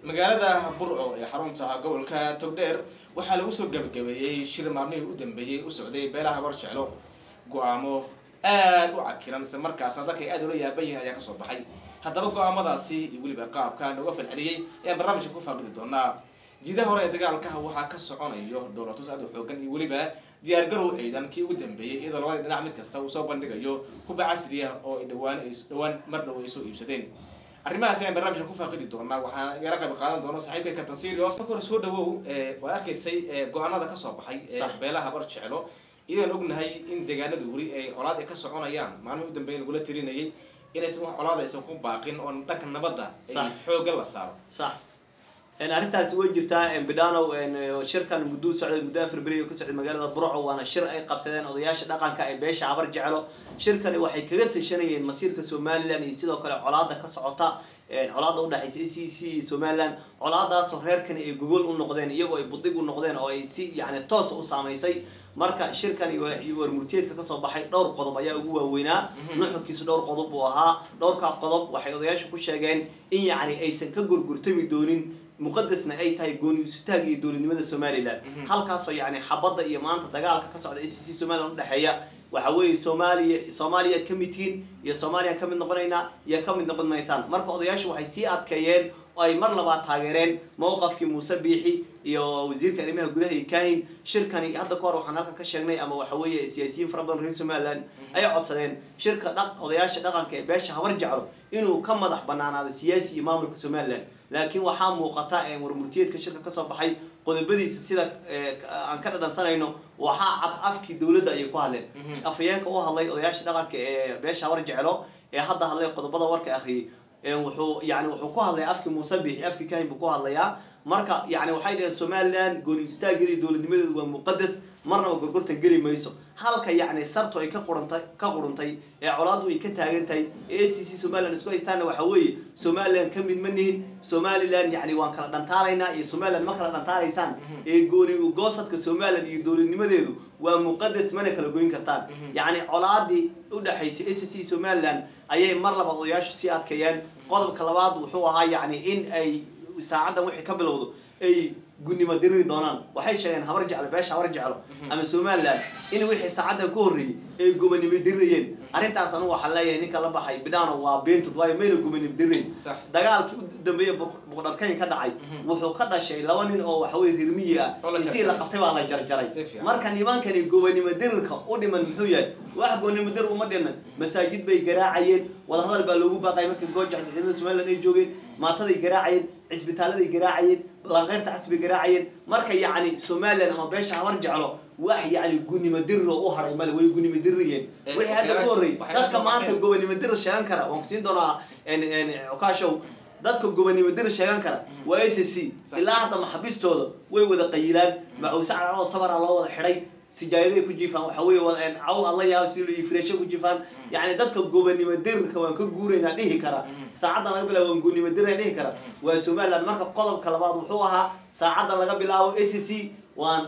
magaalada burco ee xarunta gobolka togdheer waxaa lagu soo gabagabeeyey shir maalmihii u dambeeyey u socday beelaha barjeclo go-aamo aad u cakiran isla markaasna dadka ay aad ula yaaban yihiin ayaa kasoo baxay haddaba go-aamadaasi iyo weliba qaabka nooga falceliyey ayaan barnaamijka ku faaqidi doonaa jiidaha hore ee dagaalkaha waxaa ka soconayo dowlatus aad u xoogan iyo weliba diyaar garow ciidan kii ugu dambeeyey iyadoo labada dhinac mid kasta uu soo bandhigayo kuba casri ah oo ay dhawaan dhawaan mar dhow ay soo iibsadeen arrimahaas ayaan barnaamijka ku faaqidi doonaa waxaana igala qayb qaadan doona saaxiibka captain serios marka hore soo dhawow waa arkaysay go-aanada kasoo baxay beelaha bar jeclo iyadan ognahay in deegaanada weli ay colaad ay ka soconayaan maalmihii u dambeeya lagula tirinayay inaysan wax colaad aysan ku baaqin oo dhanka nabadda ay xooga la saaro sax arrintaasi way jirtaa bidhanow shirkan mudduu socday muddo afar beri ka socday magaalada burco waana shir ay qabsadeen odayaasha dhaqanka ee beesha habar jeclo shirkani waxay kaga tashanayeen masiirka somalilan iyo sidoo kale colaada ka socota colaada udhexaysa a c c iyo somalilan colaadaasoo reerkani ay gogol u noqdeen iyagoo ay budig u noqdeen oo ay si yani toosa u saamaysay marka shirkan iyo warmurtiyeedka kasoo baxay dhowr qodob ayaa ugu waaweynaa nuxurkiisu dhowr qodob buu ahaa dhowrkaa qodob waxay odayaasha ku sheegeen in yacni aysan ka gurgurtami doonin muqadasna ay tahay gooniusutaag iyo dowladnimada somalilan halkaasoo yani xabadda iyo maanta dagaalka ka socda a c c somalilan udhexeeya waxa weeye soomaaliya soomaaliyaad ka mid tihiin iyo soomaaliyaan ka mid noqonaynaa iyo ka mid noqon maysaan marka odayaashu waxay sii adkeeyeen oo ay mar labaad taageereen mowqafkii muuse biixi iyo wasiirka arrimaha gudaha iyo kahin shirkani hadda ka hor waxaan halkan ka sheegnay ama waxa weeye siyaasiyiin fara badan reer somaliland ay codsadeen shirka dha odayaasha dhaqanka ee beesha habar jeclo inuu ka madax banaanaado siyaasi iyo maamulka somaliland laakiin waxaa muuqata warmurtiyeedka shirka kasoo baxay qodobadiisa sida aan ka dhadhansanayno waxaa cad afkii dowladda ayay ku hadleen afhayeenka u hadlay odayaasha dhaqanka ee beesha habar jeclo ee hadda hadlay qodobada warka akhriyay wuxuu yani wuxuu ku hadlaya afkii muuse biixi afkii kahin buu ku hadlayaa marka yani waxay dhaheen somaliland gooni istaageeda iyo dowladnimadeedu waa muqadas marnaba gorgortan geli mayso halka yacni sartu ay ka qurantay ka quruntay ee colaadu ay ka taagan tahay ee a c c somaliland isku haystaana waxa weeye somaliland ka mid ma nihin somaliland yani waan kala dhantaalaynaa iyo somaliland ma kala dhantaalaysaan ee gooni goosadka somaliland iyo dowladnimadeedu waa muqadas mana kala goyn kartaan yacni colaadii udhexaysay a c c somaliland ayay mar labaad odayaashu sii adkeeyeen qodobka labaad wuxuu ahaa yacni in ay saacaddan wixii ka bilowdo ay gunnimo diriri doonaan waxay sheegeen habar jeclo beesha habar jeclo ama somaliland in wixii saacaddan ka horreeyey ay gubanimo dirirayeen arrintaas anu waxaan leeyahay ninka la baxay bidhano waa beentud waayo mayna gubanimo dirirayn dagaalkii u dambeeyey boqdharkayn ka dhacay wuxuu ka dhashay laba nin oo waxaweye reermiyi ah intii la qabtay baa la jarjaray marka nimankani gubanimo dirirka u dhiman muxuu yahay wax gubanimo dirir uma dhiman masaajid bay garaacayeen wadahadal baa loogu baaqay markii goojax ciidamada somaliland ay joogeen maataday garaacayeen cisbitaaladay garaacayeen lanqeyrta casbay garaacayeen marka yacni somaliland ama beesha habar jeclo wax yani gunimo diriroo u haray male way gunimo dirirayeen wixii hadda ka horrey dadka maanta gobanimo dirir sheegan kara waan kusiin doonaa cukaashow dadka gobanimo dirir sheegan kara waa a c c ilaa hadda maxabistooda way wada qayilaan macawse cadcadoo sabara loo wada xidhay sijaayaday ku jiifaan waxa weeye caw alla yaab si fireesho ku jiifaan yacni dadka gobanimo dirirka waan ka guuraynaa dhihi kara saacaddan laga bilaabo waan gunimo dirirna dhihi kara waa somaliland marka qodobka labaad wuxuu ahaa saacaddan laga bilaabo a c c waan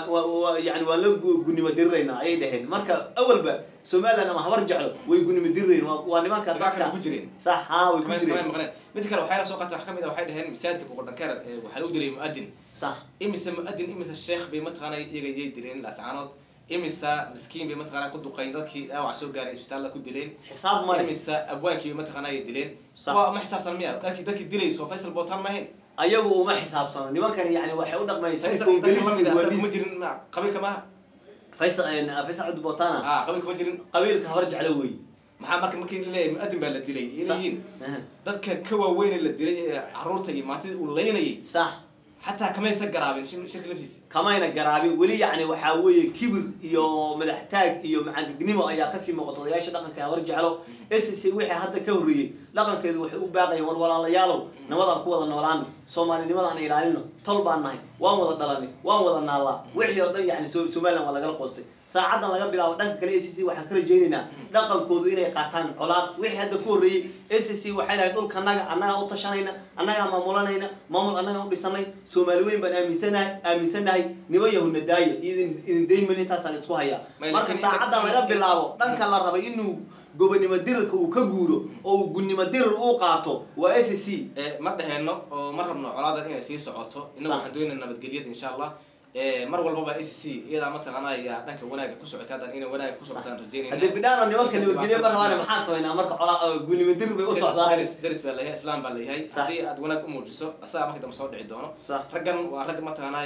wa yani waan la gunimo diriraynaa ayay dhaheen marka awalba somaliland ama habar jeclo way gunimo dirirayn waa nimanka dadka ku jireen sax ha way ku jireen maqneen mid kale waxay la soo qaatay wax kamid ah waxay dhaheen masaajidka boqordhankeer waxaa lagu dilay mu'adin sax imise mu'adin imise sheekh bay mataqaana iyaga yay dileen laascaanood imise miskiin bay mataqaana ku duqayn dadkii dhaawac soo gaaray isbitaalla ku dileen xisaab male imise abwaankii bay mataqaana ay dileen Sax. waa ma xisaabsan miya dharkii dadkii dilayso faysal bootaan ma ahayn ayagu uma xisaabsano nimankan yani waxay u dhaqmaysa faysal dadka lamid ah kuma jirin ma qabiilka maaha faysal faysal cud botana ah qabiilka ma jirin qabiilka habar jeclo wey maxaa marka markii la leeyahay mu'adin baa la dilay inay yihiin dadka ka waaweyn la dilay ee caruurta iyo maantida uu laynayay sax xataa kamaysa garaabin shir- shirka laftiisa kamayna garaabin weli yacni waxaa weeye kibir iyo madax taag iyo macangegnimo ayaa kasii muuqata odayaasha dhaqanka habar jeclo s c wixii hadda ka horreeyey dhaqankeedu waxay u baaqayeen war walaalayaalow nabadaan ku wada noolaano soomaalinimada aan ilaalino tol baan nahay waan wada dhalanay waan wada naallaa wixii oo dhan yani so- somaliland waa lagala qoostay saacadan laga bilaabo dhanka kale a c c waxaan ka rajaynaynaa dhaqankoodu inay qaataan colaad wixii hadda ku horreeyey a c c waxay lahayd dhulka annaga annagaa u tashanayna annagaa maamulanayna maamul annagaa u dhisanay soomaali weyn baan aaminsanahay aaminsanahay niman yahuna daaya idin idin dayman intaasaan isku hayaa May- marka laakiin- saacadan laga bilaabo dhanka la rabay inuu gobonimo dirirka uu ka guuro oo uu gunnimo dirir uu qaato waa a c c Eh, ma dheheenno oo ma rabno colaadan inay sii socoto innagu Sax. waxaan doonayna nabadgelyada insha allah Eh, mar walbaba a c c iyadaa mataqaana ayaa dhanka wanaaga ku socota haddaan inay wanaaga ku socotaan rajeynayna haddii bidhaano nimanka nabadgelyo ma rabaan maxaa samaynaa marka colaa gunnimo dirir bay u socdaan deris deris baa layahay islaam baa layahay Sax. haddii aad wanaag u muujiso asagaa markii dambe soo dhici doono sax raggan waa rag mataqaana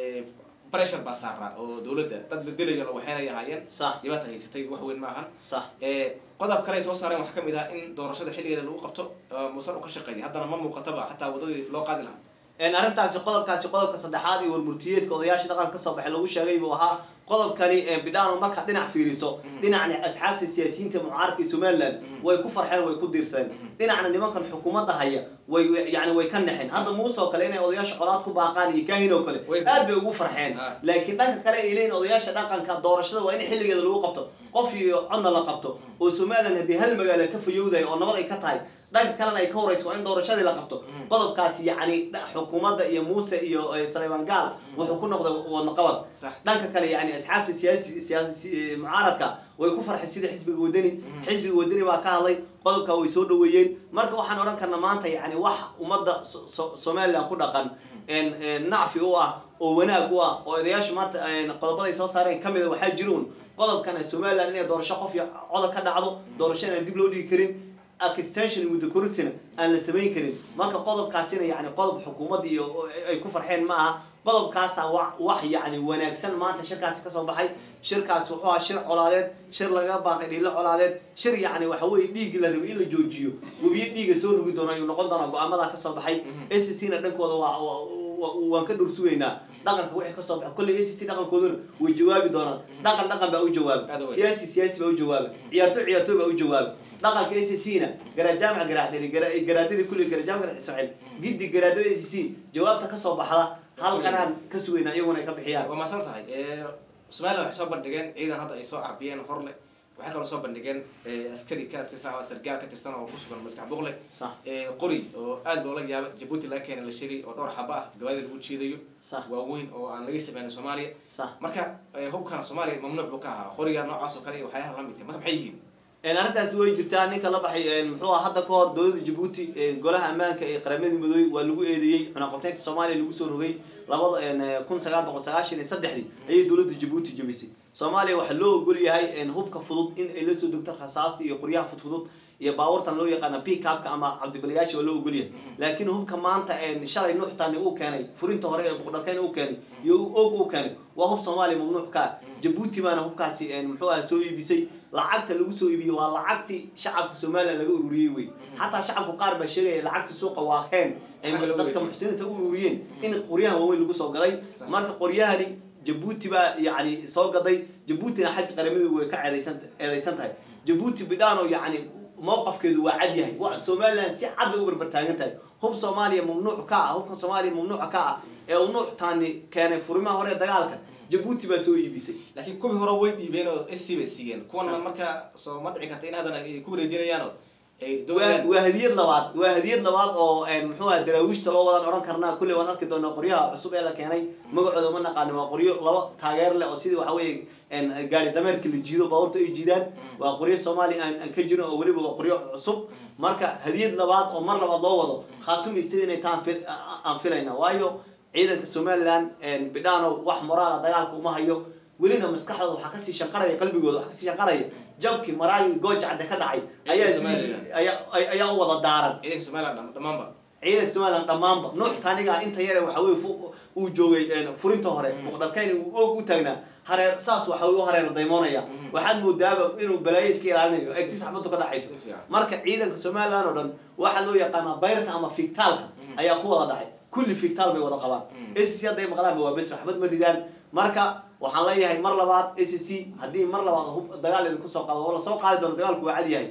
pressure baa saaraa oo dowladda dad bedelayana waxayna ahaayeen sax dhibaata haysatay wax weyn ma ahan sax Eh, qodob kale ay soo saareen waxaa kamid ah in doorashada xilligeeda lagu qabto eh, musan u ka shaqeeya haddana ma muuqataba xataa wadadii loo qaadi lahaa een arrintaasi qodobkaasi qodobka saddexaad iyo warmurtiyeedka odayaasha dhaqanka kasoo baxay lagu sheegay buu ahaa qodobkani ee bidhaano markaad dhinac fiiriso Mhm. dhinacna asxaabta siyaasiyiinta mucaaradka ee somaliland Mhm. way ku farxeen way ku diirsadeen Mhm. dhinacna nimankan xukuumadda haya way way- yani way ka naxeen hadda muuse oo kale inay odayaasha colaad ku baaqaan iyo kaahin oo kale Way- aad bay ugu farxeen Ah. laakiin dhanka kale ay leeyihin odayaasha dhaqanka doorashada waa in xilligeeda lagu qabto qof iyo codna la qabto oo somaliland haddii hal magaalo ka fayowdahay oo nabad ay ka tahay dhanka kalena ay ka horeyso waa in doorashadii la qabto Mhm. qodobkaasi yacni dha- xukuumadda iyo muuse iyo eh, saleeman gaal wuxuu ku noqday wadno qabad sax dhanka kale yani asxaabta siyaasi siyaasi eh, mucaaradka way ku farxeen sida xisbiga wadani Mhm. xisbiga wadani baa ka hadlay qodobka way soo dhaweeyeen marka waxaan odhan karnaa maanta yani wax ummadda So- So- somaliland ku dhaqan een een nacfi u ah oo wanaag u ah oo odayaashu maanta een qodobaday soo saareen ka mida waxaa jiruun qodobkan ah somaliland inay doorasho qof iyo coda ka dhacdo doorasho aan dib loo dhigi karin extension muddo korisina aan la samayn karin marka qodobkaasina yani qodob xukuumadda iyo ay ku farxeen ma aha qodobkaasa wa wax yani wanaagsan maanta shirkaasi kasoo baxay shirkaas wuxuu ahaa shir colaadeed shir laga baaqay dhiilo colaadeed shir yani waxa weye dhiiggi la rabay in la joojiyo webiyo dhiiga soo rugi doono ayuu noqon doonaa go-aamada kasoo baxay Mhm. a c c na dhankooda waa waa- waa- waan ka dhursugaynaa dhaqanka wixii kasoo baxay kolley a c c dhaqankooduna way jawaabi doonaan dhaqan dhaqan baa u Aad jawaabay u weyn. siyaasi siyaasi baa u jawaabay ciyaartoy ciyaartoy baa u jawaabay dhaqanka a c c na garajaamaca garaadheli garaadadii kulli garajaamka ismaaciil giddi garaadada a c c jawaabta kasoo baxda halkanaan ka sugaynaa iyaguna ay ka bixiyaan waa maasan tahay Eh, somaliland waxay soo bandhigeen ciidan hadda ay soo carbiyeen hor leh waxay kaloo soo bandhigeen eh, askari ka tirsan ama sargaal ka tirsan oo ku sugan maskax buuqle sax Eh, qori oo aad loola yaaba jabuuti laga keenay la sheegay oo dhowr xaba ah gawaadida lagu jiidayo sax waaweyn oo aan laga sameynin soomaaliya sax marka eh, hubkana soomaaliya mamnuuc buu ka ahaa qoriga noocaas oo kale iyo waxyaalaha la midka marka maxay yihiin een arrintaasi way jirtaa ninka la baxay een muxuu ahaa hadda ka hor dowladda jabuuti een golaha ammaanka ee qaramada midoobey waa lagu eedeeyey cunaqabteynta soomaaliya lagu soo rogay labada een kun sagaal boqol sagaashan iyo saddexdii ayay dowladda jabuuti jabisay soomaaliya waxaa loo ogol yahay een hubka fudud in ay la soo degto rasaasta iyo qoryaha fudfudud iyo baabuurtan loo yaqaana pickupka ama cabdibalayaasha waa loo ogol yahay laakiin hubka maanta een shalay nuuxtani uu keenay furinta hore ee buqdharkeyn uu keenay iyo og uu keenay waa hub soomaaliya mamnuuc ka ah jabuuti baana hubkaasi een muxuu ahaa soo iibisay lacagta lagu soo iibiyey waa lacagtii shacabka somaliland laga ururiyey wey xataa shacabku qaar baa sheegaya lacagta suuqa waa heen ay Xagga lagu dadka wareejiyey. muxsiniinta u ururiyeen in qoryahan waaweyn lagu soo gaday Sax. marka qoryahani jabuuti baa yani soo gaday jabuutina xagga qaramada way ka eedeysan eedeysan tahay jabuuti bidhaano yani mowqafkeedu waa cad yahay wa somaliland si cad bay u barbar taagan tahay hub soomaaliya mamnuuc ka ah hubka soomaaliya mamnuuca ka ah ee uu nuuc taani keenay furimaha hore ee dagaalka jabuuti baa soo iibisay laakiin kuwii hore way dhiibeen oo sc bay siiyeen kuwana Sax. marka soo ma dhici karta in haddana ay ku wareejinayaanoo ay waa doonayaan waa hadiyad labaad waa hadiyad labaad oo een, muxuu ahaa daraawiishta loo wadan odhan karnaa kulley waan arki doonaa qoryaha cusub ee la keenay magacooda ma naqaano waa qoryo laba taageer leh oo sidii waxa weeye een, gaari dameerka la jiido baabuurta ay jiidaan waa qoryo soomaaliya aan aan ka jirin oo weliba waa qoryo cusub marka hadiyad labaad oo mar labaad loo wado khaatumi sida inay taan fil- a- aan filayna waayo ciidanka somaliland een, bidhaano wax moraala dagaalka uma hayo welina maskaxdooda waxaa kasii shanqaraya qalbigooda waxaa kasii shanqaraya jabkii maraayo gooja cadde ka dhacay ayaa sidii Somaliland. ayaa ay- ayaa u wada daaran ciidanka somaliland dham- dhammaanba ciidanka somaliland dhammaanba nuux taaniga inta yare waxa weye fu- uu joogay een, furinta hore Mhm. muqdharkayn uu og u taagnaa hareer saas waxa u hareer daymoonaya Mhm. waxaad moodaaba inuu balaayo iska ilaalinayo egti saxbadu ka dhacayso si fiican marka ciidanka somaliland oo dhan waxaa loo yaqaanaa bayrta ama fiigtaalka Mhm. ayaa ku wada dhacay kulli fiigtaal bay wada qabaan Mhm. a c c hadday maqlaanba waa bes waxbad ma ridaan marka waxaan leeyahay mar labaad a c c haddii mar labaad hub dagaal idinku soo qaado oo lasoo qaadi doono dagaalku waa cad yahay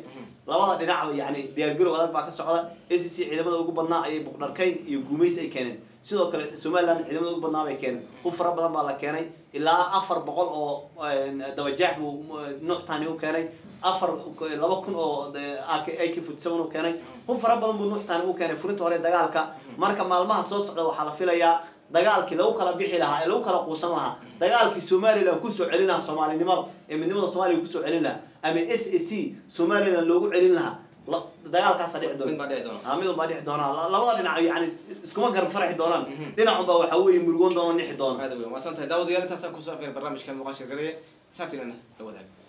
labada dhinacba yani diyaargarow adag baa ka socda a c c ciidamada ugu badnaa ayay buqdharkayn iyo guumays ay keeneen sidoo kale somaliland ciidamada ugu badnaa bay keeneen u fara badan baa la keenay ilaa afar boqol oo dabajaax buu nuuxtani u keenay afar laba kun oo ak forty seven u keenay hub fara badan buu nuuxtani u keenay furinta hore dagaalka marka maalmaha soo socda waxaa la filayaa dagaalkii lagu kala bixi lahaa ee lagu kala quusan lahaa dagaalkii somaliland kusoo celin lahaa soomaalinimada ee midnimada soomaliya kusoo celin lahaa ama s a c somaliland loogu celin lahaa dagaalkaasa dhici doona mid baa dhici doona ah midun baa dhici doona labada dhinac yani iskuma garab farxi doonaan dhinacun baa waxaa weeye murugoon doona nixi doona aad weyn waa san tahay daawadayaal intaasaan kusoo afeer barnaamijkan muuqaashir gareye saabtiinana la wadaag